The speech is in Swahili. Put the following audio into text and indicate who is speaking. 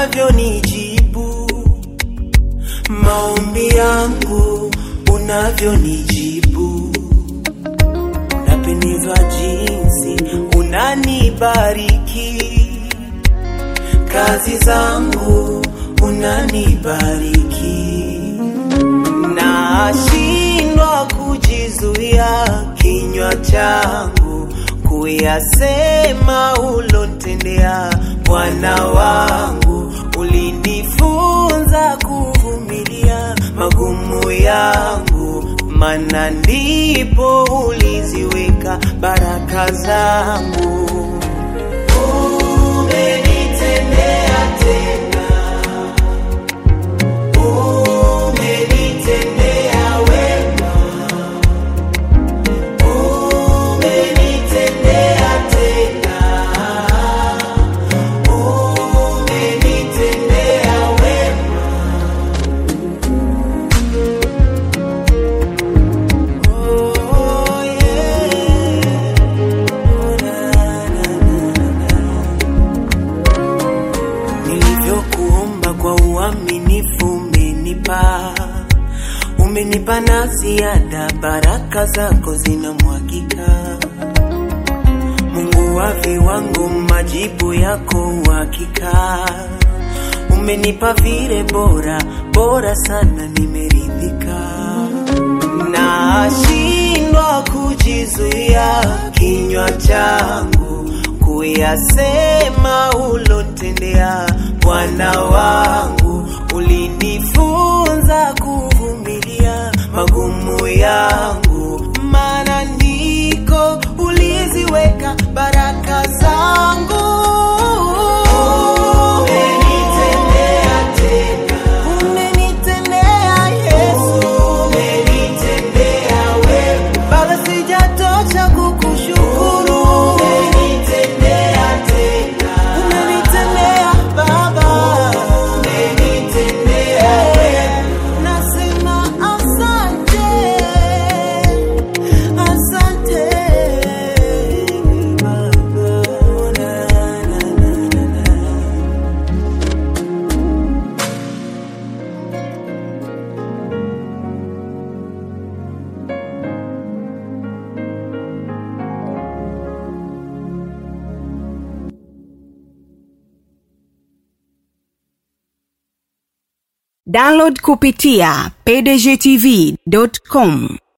Speaker 1: unavyonijibu maombi yangu unavyonijibu napendezwa jinsi unanibariki kazi zangu unanibariki nashindwa kujizuia kinywa changu kuyasema ulontendea bwana wangu ulinifunza kuvumilia magumu yangu mana ndipo uliziweka baraka zangu umenitendea tena umenitendea wema umenitendea tena umenitendea wema oh, yeah. oh, na, na, na, na. nilivyokuomba kwa uaminifu umenipa umenipa na ziada baraka zako zinamwagika mungu wa viwango majibu yako uhakika umenipa vile bora bora sana nimeridhika nashindwa kujizuia kinywa changu kuyasema ulontendea bwana wangu ulinifunza kuvumilia magumu yangu maana ndiko uliziweka baraka zangu umenitendea tena umenitendea yesu umenitendea wema baba sijatosha kukushukuru umenitendea tena umenitendea baba umenitendea wema nasema asante asante baba na, na, na, na, na.
Speaker 2: download kupitia pdgtv.com